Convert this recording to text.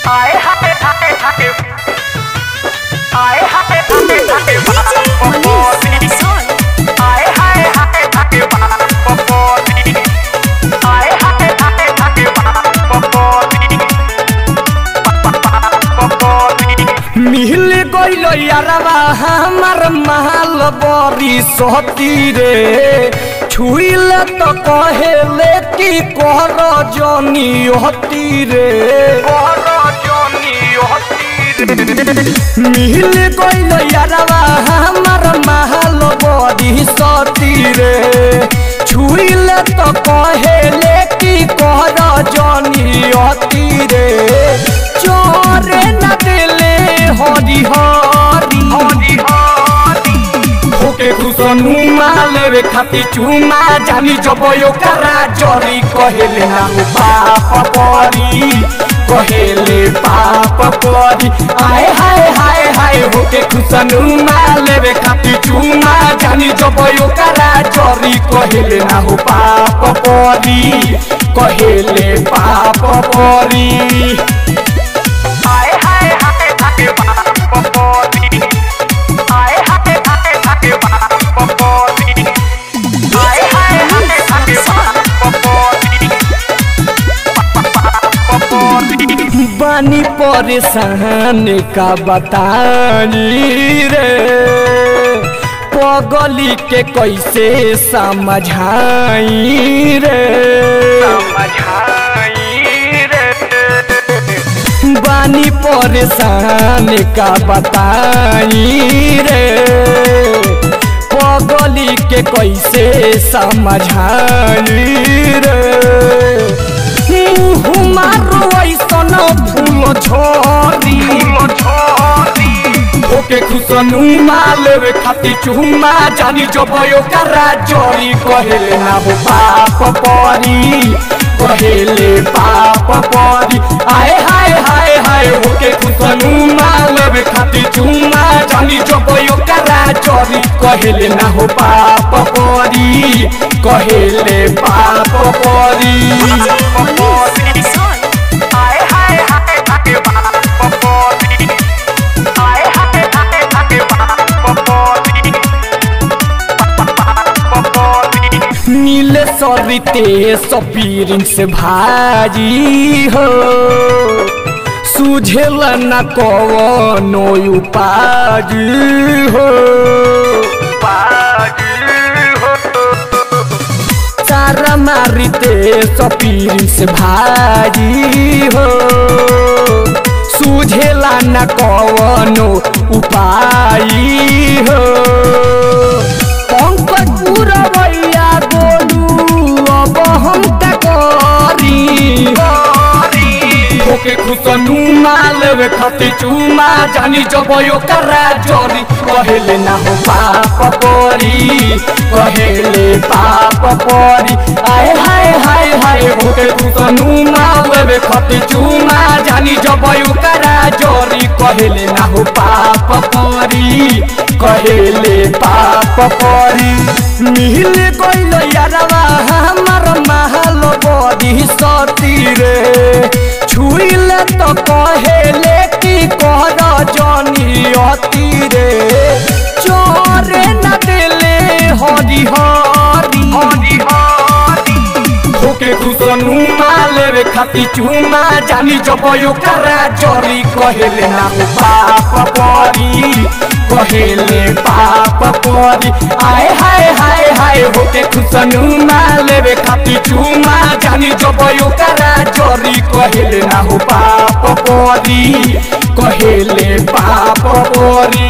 आए हाय हाय हाय आए हाय हाय हाय पपोती आए हाय हाय हाय पपोती आए हाय हाय हाय पपोती पपोती मिल गइल यारवा हमार माल बरी सहती रे छुइल तो कहेले कि कर जनी हती रे मिल गइल यारवा हमार माल बरी सहती रे छुइल तो कहेले कि कर जनी हती रे चोरे न दिले हरी हरी हरी हरी होके खुसनु माले खाती चुमा जानी जबयो करा जरी कहेले ना हो पाप परी कहेले पाप परी आए हाय हाय हाय होके खुसनु माले खाती चुमा जानी जबयो करा जरी कहेले ना हो पाप परी कहेले पाप परी आए हाय हाय हाय पपोती आए हाय हाय हाय पपोती आए हाय हाय हाय पपोती पपोती बानी परेशान का बताई रे पगली के कैसे समझाई रे समझाई रे बानी परेशान का बताई रे पगली के कैसे समझाई रे मुँह मारो ऐसन फूल झरी ओके खुसनु माले खाती चुमा जानी जबयो करा जरी कहेले ना हो पाप परी कहेले पाप परी आए हाय हाय हाय ओके खुसनु माले खाती चुमा जानी जबयो करा जरी कहेले ना हो पाप परी कहेले पाप परी आए हाय हाय हाय पपोती आए हाय हाय हाय पपोती पपोती नीले सरिते सपीरिन से भाजी हो सुझेल न कवनो उपाज हो चारा मारिते सपीरिन से भाजी हो सुझेला न कवनो उपाय हो पंकज पूरा भैया गोलू अब हम का करी ओके खुसनु माल खाती चुमा जानी जबयो करा जरी कहेले ना हो पाप परी कहेले पाप परी आए हाय हाय हाय ओके खुसनु माल खाती चुमा जानी जबयो करा जरी कहेले ना हो पाप परी कहेले पाप परी मिल गइल यारवा हमार महल बड़ी सती रे छुइल तो कहेले कि कर जनी अति रे चोरे न दिले हरी हरी हरी हरी होके खुसनु माले खाती चुमा जानी जबयो करा जरी कहेले ना हो पाप परी कहेले पाप परी आए हाय हाय हाय होके खुसनु माले खाती चुमा जानी जबयो करा जरी कहेले ना हो पाप परी कहेले पाप परी